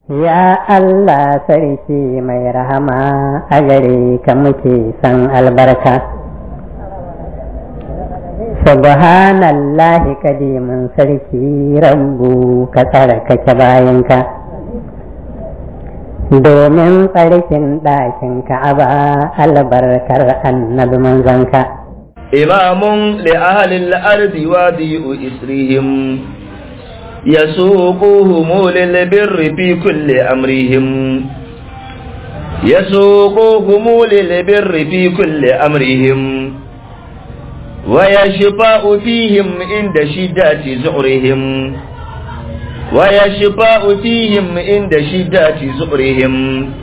Ya Allah sarki mai rahama a gare ka muke san albarka. Subhanallahi kadimin sarki rabbu ka tsarkake bayanka. Domin tsarkin ɗakin ka'aba albarkar annabi manzanka. إمام لأهل الأرض وضيء إسرهم يسوقهم للبر في كل أمرهم يسوقهم للبر في كل أمرهم ويشفاء فيهم عند شدة زعرهم ويشفاء فيهم عند شدة زعرهم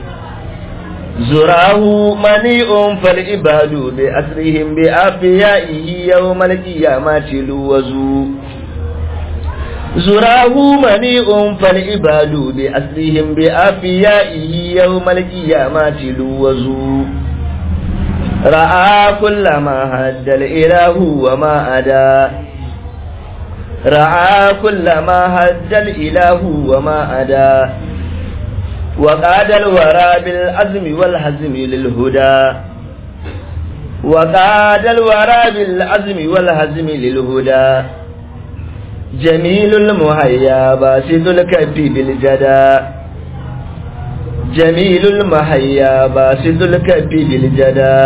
زراه منيء فالعباد بأسرهم بأفيائه يوم القيامة لوزوا زراه منيء فالعباد بأسرهم بأفيائه يوم القيامة لوزوا رأى كل ما هد الإله وما أدى رأى كل ما هد الإله وما أدى وقاد الورى بالعزم والحزم للهدى وقاد الورى بالعزم والحزم للهدى جميل المهيا باسد الكف بالجدى جميل المهيا باسد الكف بالجدى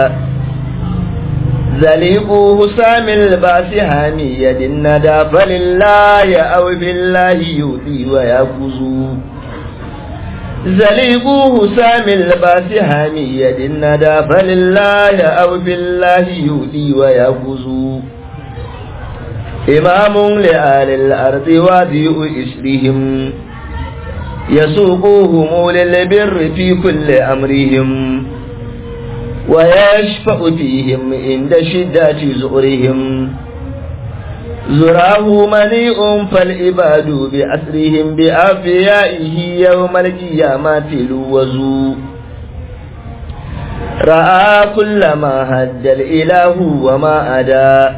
ذليق حسام الباس هامي يد الندى فلله أو بالله يؤذي ويفوز زليقوه سامي الباس هامية الندى فلله أو بالله يؤذي ويفوز إمام لآل الأرض وذيء إسرهم يسوقوهم للبر في كل أمرهم ويشفأ فيهم عند شدة زؤرهم زراه منيء فالعباد بأسرهم بأفيائه يوم القيامة لوزوا رأى كل ما هد الإله وما أدى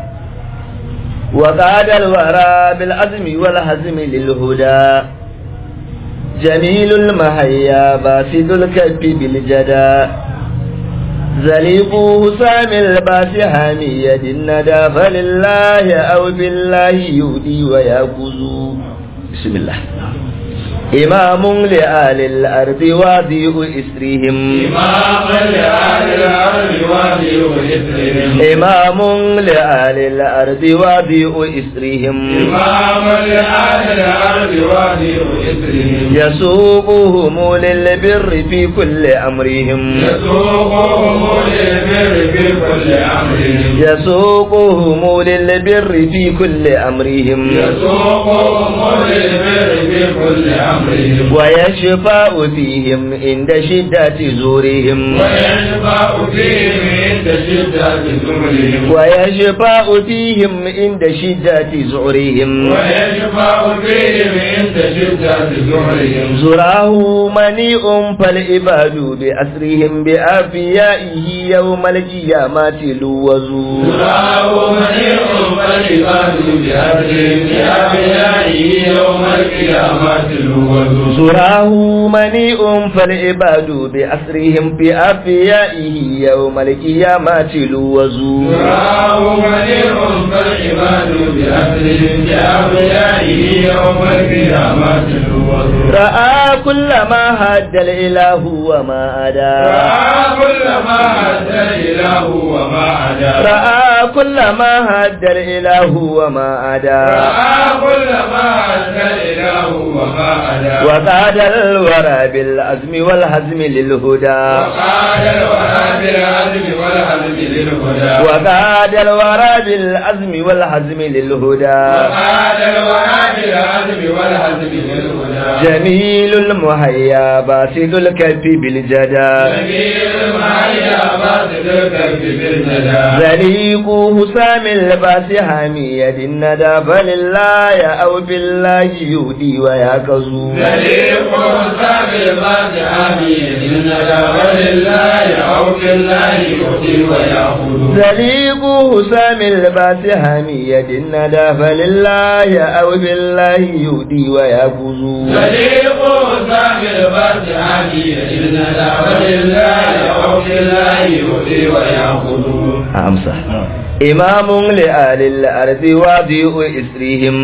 وقاد الورى بالعزم والحزم للهدى جميل المهيا باسد الكف بالجدى زليقوه سامي الباس هامي يد الندى فلله أو بالله يؤدي ويأخذ بسم الله إمام لآل الأرض وضيء إسرهم إمام لآل الأرض وضيء إسرهم إمام لآل الأرض وضيء إسرهم إمام لآل الأرض وضيء إسرهم يسوقهم للبر في كل أمرهم يسوقهم للبر في كل أمرهم يسوقهم للبر في كل أمرهم يسوقهم للبر في كل أمرهم ويشفاء فيهم عند شدة زورهم ويشفع فيهم عند شدة زمرهم ويشفاء فيهم عند شدة زعرهم ويشفع فيهم عند شدة زمرهم زراه منيء فالعباد بأسرهم بأفيائه يوم القيامة لوزوا زراه منيع فالعباد بأهلهم بأبنائه يوم القيامة الوزن زراه منيء فالعباد بأسرهم بأفيائه يوم القيامة لوزوا زراه منيع فالعباد بأهلهم بأبنائه يوم القيامة الوزن رأى كل ما هد الإله وما أدى رأى كل ما أتى الإله وما أدى رأى كل ما هد الإله وما أدى رأى كل ما أتى الإله وما أدى وقاد الورى بالعزم والحزم للهدى وقال الورى بالعزم والعزم للهدى وقاد الورى بالعزم والحزم للهدى وقال الورى بالعزم والعزم للهدى جميل المهيا باسد الكف بالجدى سبيل المعيا باسل الكف بالندى ذليق حسام الباس حامية الندى فلله أو بالله يهدي ويكزو ذليق سابل الباس آمين الندى ولله أو في الله يؤتي ويأخذ زليق حسام الباس حمية الندى فلله أو بالله يؤدي ويأخذ صديق سامي الفاتحة إن دعوة الله أو في الله يؤتي ويأخذ أمسح إمام لآل الأرض واضيء إسرهم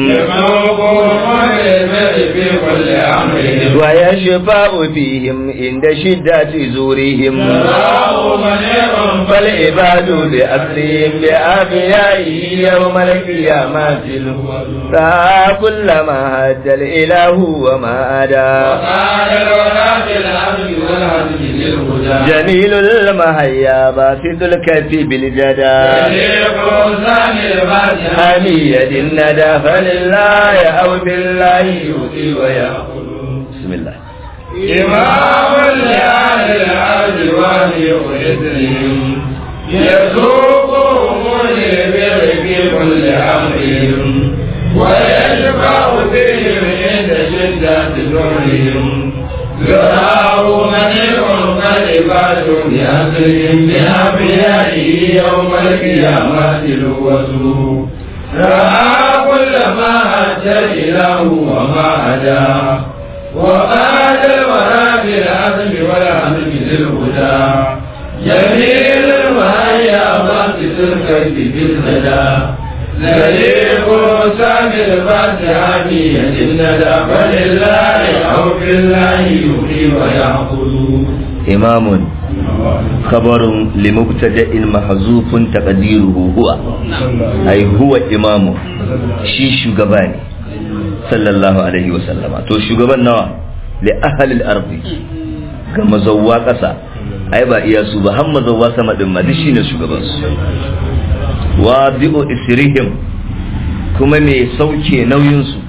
في كل أمرهم ويشفع فيهم عند شدة زورهم الله منيع فالعباد بأسرهم بأبيائه يوم القيامة سعى كل ما هد الإله وما أدى وقال الولاة في الأرض والهدي للهدى جميل المهيا باسط الكف بالجدى صديق سامي الفاتحة حمية الندى فلله أو بالله يؤتي ويأخذ بسم الله إمام لأهل الأرض وهي إثرهم يسوقهم للبر في كل أمرهم ويشفع فيهم عند شدة ذرهم يراه منيع قلبات بأسرهم بأنبيائه يوم القيامة لوسوا رأى كل ما أتى إله وما أداه وقال الورى بالعزم والعزم للهدى جميل المهيا باقي الكيف بالهدى زليق سامي الفاتحة بيد الندى فلله أو بالله يحيي ويأخذ إمام خبر لمبتدأ محذوف تقديره هو أي هو إمام شي شغباني صلى الله عليه وسلم تو شغبان نوا لأهل الأرض ga mazauwa ƙasa ai ba iya su ba har mazauwa sama din ma duk shine shugaban su wadi'u isrihim kuma mai sauke nauyin su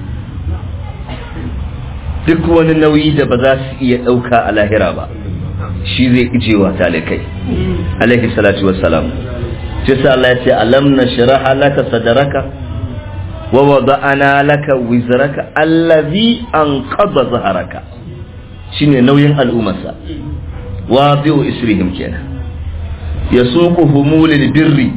duk wani nauyi da ba za su iya ɗauka a lahira ba shi zai ijewa talikai alaihi salatu wassalam sai sa Allah ya ce alam nashraha laka sadraka wa wada'ana laka wizraka allazi anqadha zaharaka shine nauyin al'ummarsa wadi'u isrihim kenan yasuquhum lil birri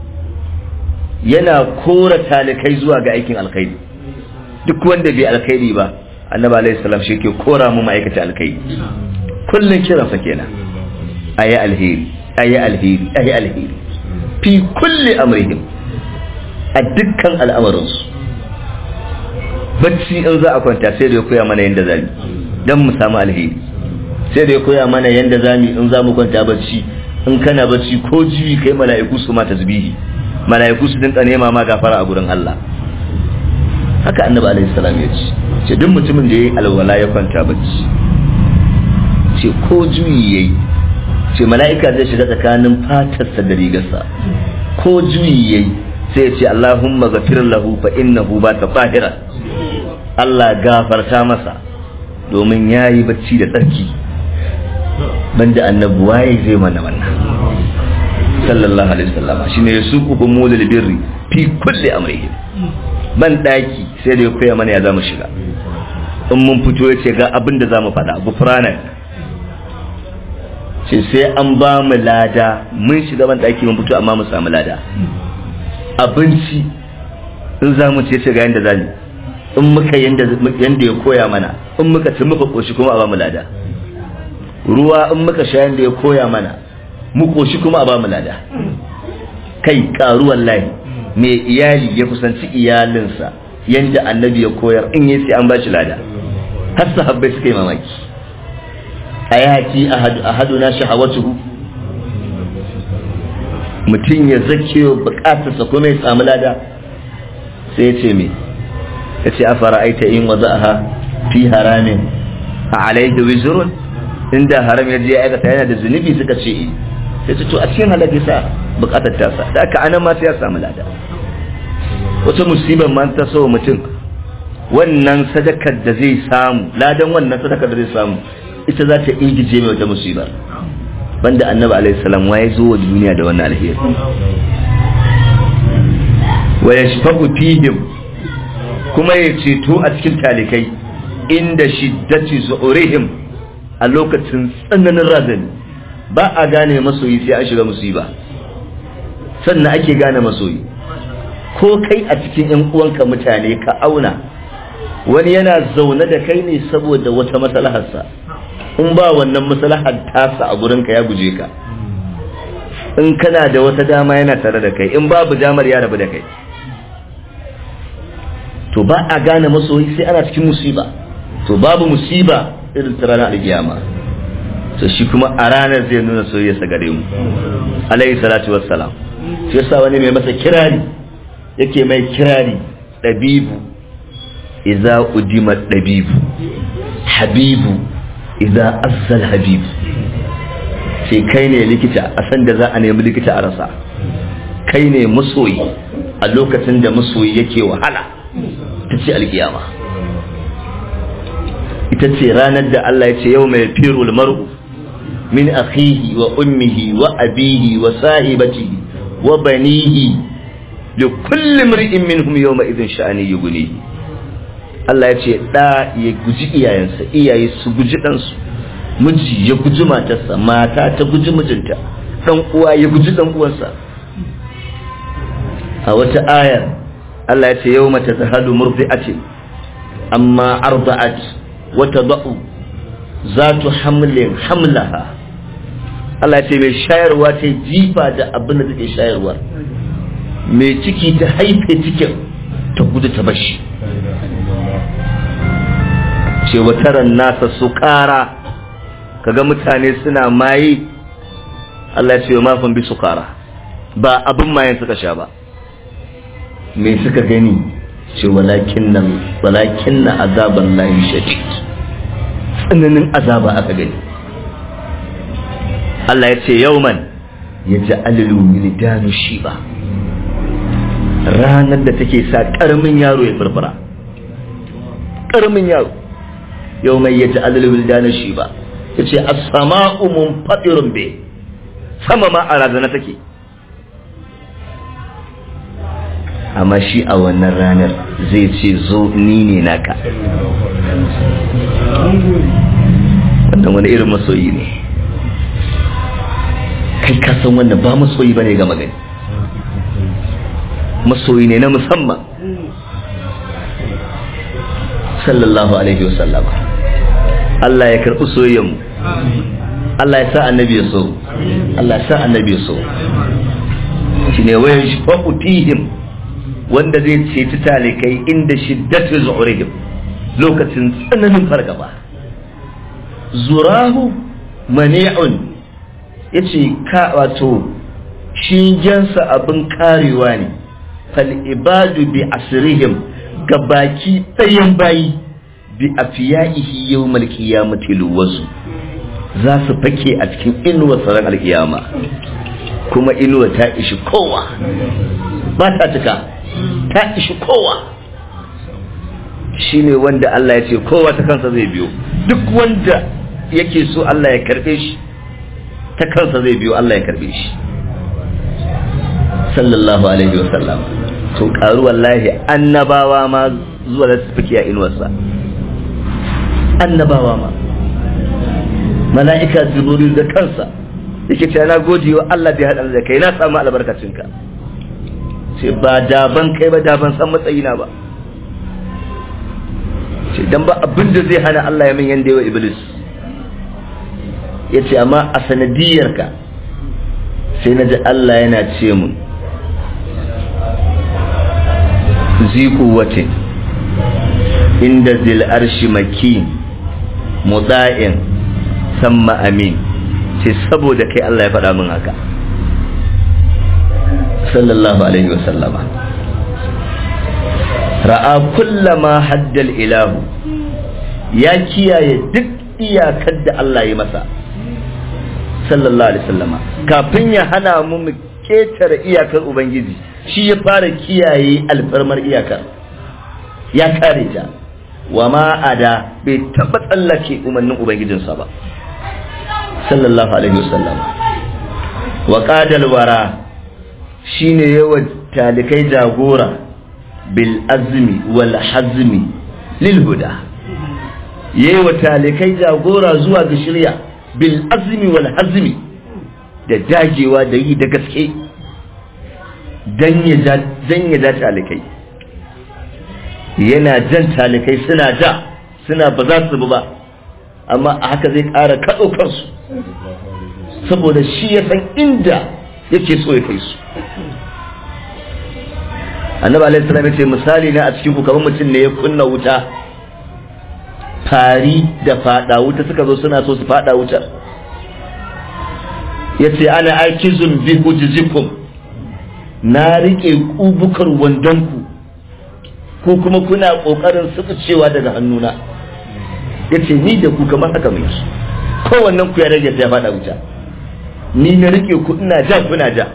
yana kora talikai zuwa ga aikin alkhairi duk wanda bai alkhairi ba annabi alaihi salam shi ke kora mu ma'aikata alkhairi kullun kiransa kenan ayi alheri ayi alheri ayi alheri fi kulli amrihim a dukkan al'amarinsu bacci in za a kwanta sai da ya koya mana yadda zami don mu samu alheri sai da ya koya mana yadda zami in za mu kwanta bacci in kana bacci ko jiwi kai mala'iku su ma tasbihi mala'iku su dinka nema ma gafara a gurin Allah haka annabi alaihi salam ya ce ce duk mutumin da yayi alwala ya kwanta bacci ce ko juyi yayi ce mala'ika zai shiga tsakanin fatarsa da rigarsa ko juyi yayi sai ya ce Allahumma ghafir lahu fa innahu ba ta fahira Allah gafarta masa domin yayi bacci da tsarki banda annabi waye zai mana wannan sallallahu alaihi wasallam shine yasuquhum mulil birri fi kulli amrihim ban daki sai da ya koya mana ya zamu shiga in mun fito ya ce ga abin da zamu faɗa gufranak ce sai an ba mu lada mun shiga ban daki mun fito amma mu samu lada abinci in za mu ce ga yanda zamu in muka yanda yanda ya koya mana in muka ci muka koshi kuma a ba mu lada ruwa in muka sha yanda ya koya mana mu koshi kuma a ba mu lada kai karu wallahi me iyali ya kusanci iyalinsa yanda annabi ya koyar in yi sai an ba shi lada har sahabbai suka yi mamaki ayati ahaduna shahawatuhu mutum ya zake bukatarsa kuma ya samu lada sai ya ce me ya ce afara aita in wada'aha fi haramin a alaihi wizrun inda haram ya je ya aikata yana da zunubi suka ce sai ce to a cikin halaka sa bukatar tasa da aka anan ma sai ya samu lada wata musibar ma ta so mutum wannan sadakar da zai samu ladan wannan sadakar da zai samu ita za ta ingije mai wata musibar banda annabi alaihi salam wa ya zo wa duniya da wannan alheri wa yashfaqu fihim kuma ya ceto a cikin talikai inda shiddati zu'urihim a lokacin tsananin razani ba a gane masoyi sai an shiga musiba sannan ake gane masoyi ko kai a cikin yan uwanka mutane ka auna wani yana zaune da kai ne saboda wata maslaharsa in ba wannan maslahar tasa a gurinka ya guje ka in kana da wata dama yana tare da kai in babu damar ya rabu da kai to ba a gane masoyi sai ana cikin musiba to babu musiba irin ta ranar alkiyama to shi kuma a ranar zai nuna soyayyarsa gare mu alayhi salatu wassalam shi yasa wani mai masa kirari yake mai kirari dabibu idza udima dabibu habibu idza azzal habibu sai kai ne likita a san da za a nemi likita a rasa kai ne masoyi a lokacin da masoyi yake wahala ta ce alkiyama ita ce ranar da Allah ya ce yau mai firul mar'u min akhihi wa ummihi wa abihi wa sahibatihi wa banihi li kulli mar'in minhum yawma idhin sha'ani yughni Allah ya ce da ya guji iyayensa iyaye su guji ɗansu miji ya guji matarsa mata ta guji mijinta dan uwa ya guji dan uwansa a wata ayar Allah ya ce yau mata zahadu murdi'atin amma arda'at wata da'u zatu hamlin hamlaha Allah ya ce mai shayarwa ta jifa da abin da take shayarwa mai ciki ta haife cikin ta gudu ta bashi ce wataran nasa su kara kaga mutane suna maye Allah ya ce mafin bi su kara ba abin mayan suka sha ba me suka gani ce walakin nan walakin na azaban lahi shadid tsananin azaba aka gani Allah ya ce yauman ya ji alilu milidanu shi ba ranar da take sa karamin yaro ya farfara karamin yaro yau mai ya ji alilu milidanu shi ba ya ce a sama'u mun faɗirin be sama ma a razana take amma shi a wannan ranar zai ce zo ni ne naka wannan wani irin masoyi ne kai kasan wannan ba masoyi ba ne ga magani masoyi ne na musamman sallallahu alaihi wasallama Allah ya karɓi soyayyanmu Allah ya sa annabi ya so Allah ya sa annabi ya so shi ne wayan shi fa'utihim wanda zai ceci talikai inda shiddatu zu'urihim lokacin tsananin fargaba zurahu mani'un yace ka wato shigensa abin karewa ne fal ibadu bi asrihim gabaki ɗayan bayi bi afiyaihi yawmal qiyamati luwasu za su fake a cikin inuwar tsaron alkiyama kuma inuwa ta ishi kowa ba ta cika ta ishi kowa shine wanda Allah ya ce kowa ta kansa zai biyo duk wanda yake so Allah ya karbe shi ta kansa zai biyo Allah ya karbe shi sallallahu alaihi wasallam to karu wallahi annabawa ma zuwa da su fike a inuwarsa annabawa ma mala'ika jibril da kansa yake ce na gode wa Allah da ya haɗa da kai na samu albarkacinka ce ba daban kai ba daban san matsayina ba ce dan ba abin da zai hana Allah ya min yanda yawa iblis ya ce amma a sanadiyarka sai na ji Allah yana ce mun ziku wace inda zil arshi maki muda'in samma amin ce saboda kai Allah ya faɗa min haka sallallahu alaihi wasallama ra'a kullama haddal ilahu ya kiyaye duk iyakar da Allah ya masa sallallahu alaihi wasallama kafin ya hana mu mu ketare iyakar ubangiji shi ya fara kiyaye alfarmar iyakar ya kare ta wa ma ada bai taba tsallake umarnin ubangijinsa ba sallallahu alaihi wasallam wa qadal wara shine yawa talikai jagora bil azmi wal hazmi lil huda yayi wa talikai jagora zuwa ga shirya bil azmi wal hazmi da dagewa da yi da gaske dan ya ja talikai yana jan talikai suna ja suna ba za su bi ba amma a haka zai ƙara kaɗo kansu saboda shi ya san inda yake so ya kai su annabi alaihi salam yace misali na a cikin ku kamar mutum ne ya kunna wuta fari da fada wuta suka zo suna so su fada wuta yace ana aikizun bi hujjikum na rike kubukar wandonku ko kuma kuna kokarin cewa daga hannuna yace ni da ku kamar haka mai kowannen ku ya rage ya fada wuta ni na rike ku ina ja kuna ja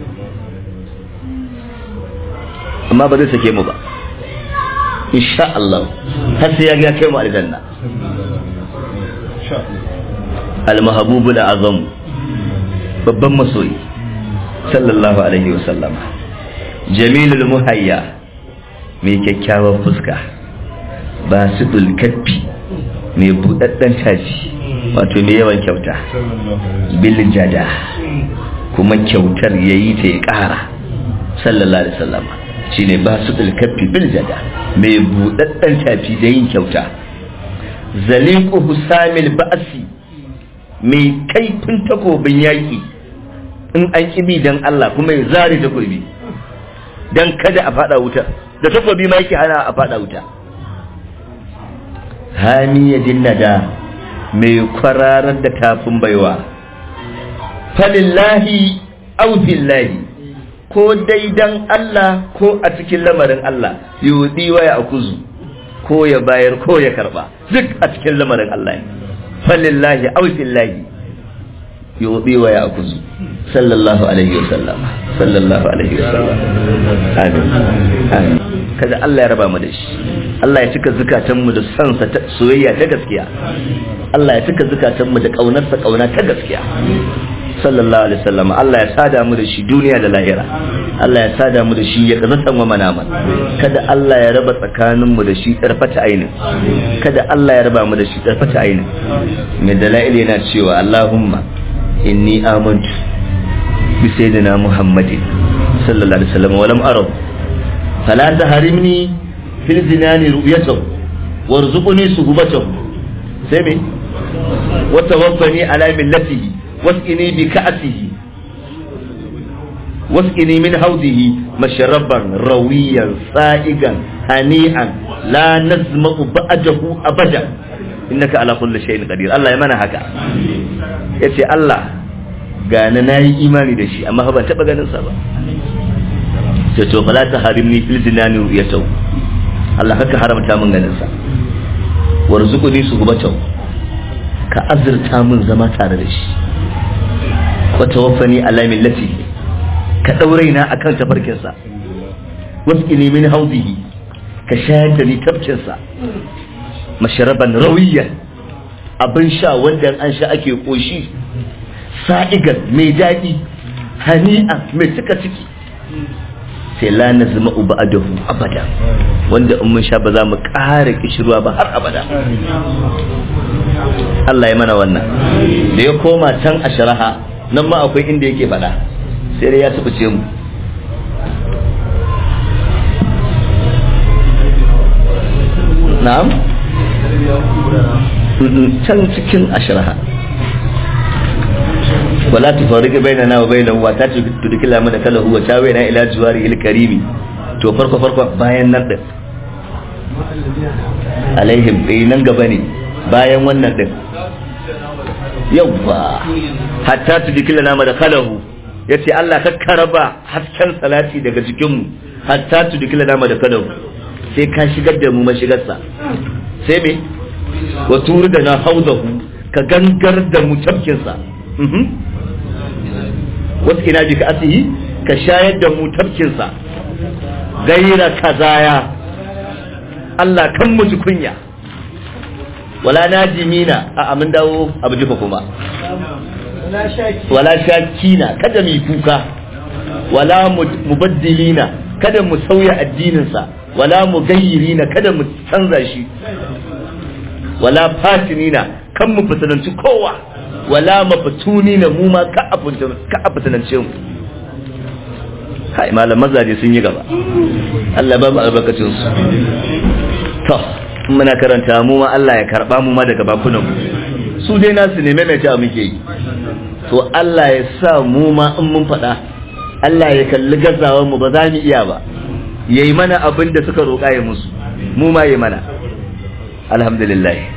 amma ba zai sake mu ba insha Allah har sai ya ga kai mu aljanna al-mahbubu al-azam babban masoyi sallallahu alaihi wa sallama jamilul muhayya mai kyakkyawar fuska ba su kaffi mai budadden taji wato mai yawan kyauta bil jada kuma kyautar yayi ta ya kara sallallahu alaihi wa sallama shine ba su kaffi bil jada mai budadden tafi da yin kyauta zaliqu husamil ba'si mai kaifin takobin yaki in an kibi dan Allah kuma ya zare takobi dan kada a fada wuta da takobi ma yake hana a fada wuta hamiyadin nada mai kwararar da tafin baiwa falillahi aw billahi ko dai dan Allah ko a cikin lamarin Allah yudi wa ya akuzu ko ya bayar ko ya karba duk a cikin lamarin Allah ne falillahi aw billahi yudi wa ya akuzu sallallahu alaihi wasallam sallallahu alaihi wasallam amin amin kada Allah ya raba mu da shi Allah ya cika zukatan mu da san sa ta soyayya ta gaskiya Allah ya cika zukatan mu da kaunar sa kauna ta gaskiya sallallahu alaihi wasallam Allah ya sada mu da shi duniya da lahira Allah ya sada mu da shi ya kazatan wa manaman kada Allah ya raba tsakanin mu da shi tarfata ainin kada Allah ya raba mu da shi tarfata ainin mai dalail yana cewa Allahumma inni amantu bi sayyidina Muhammadin sallallahu alaihi wasallam wa lam arab fala tahrimni fil zinani ru'yatahu warzuqni suhbatahu sai me wa tawaffani ala millatihi واسقني بكأسه واسقني من حوضه مشربا رويا سائغا هنيئا لا نزمع بعده أبدا إنك على كل شيء قدير الله يمنع هكا yace Allah gane na yi imani da shi amma ban taɓa ganin sa ba sai to fala ta harimni fil zinani ru'yatau Allah haka haramta min ganin sa warzuquni suhbatau ka azurta min zama tare da shi wata wafani alamin lati ka ɗaurai na akan tafarkinsa wasu min hauzihi ka shayar da ni tafkinsa masharaban rawiyan abin sha wanda an sha ake ƙoshi sa'igan mai daɗi hani'a mai cika ciki sai la na zama uba adahu abada wanda in mun sha ba za mu ƙara kishirwa ba har abada Allah ya mana wannan da ya koma can a sharaha nan ma akwai inda yake faɗa sai dai ya tubuce mu na'am can cikin ashiraha wala tufarriqu bainana wa bainahu wa ta tudkila mana kala huwa tawina ila juwari il karimi to farko farko bayan nan din alaihim eh nan gaba ne bayan wannan din yawwa hatta tudkila na da kalahu yace Allah ka karaba hasken salati daga jikin mu hatta tudkila na da kalahu sai ka shigar da mu mashigarsa sai me wa turu da na haudahu ka gangar da mu tafkinsa wasu ina bi ka asihi ka shayar da mu tafkinsa gaira kazaya Allah kan mu ji kunya wala najimina a amin dawo abu jifa kuma wala shakina kada mu kuka wala mubaddilina kada mu sauya addininsa wala mugayyirina kada mu canza shi wala fatinina kan mu fitananci kowa wala mafatuni na mu ma ka a fitinance mu kai malam mazaje sun yi gaba Allah ba mu albarkacin su to muna karanta mu ma Allah ya karba mu ma daga bakunan mu su dai nasu ne maimaita muke yi to Allah ya sa mu ma in mun faɗa Allah ya kalli gazawar mu ba za mu iya ba yayi mana abin da suka roƙa ya musu mu ma yi mana alhamdulillah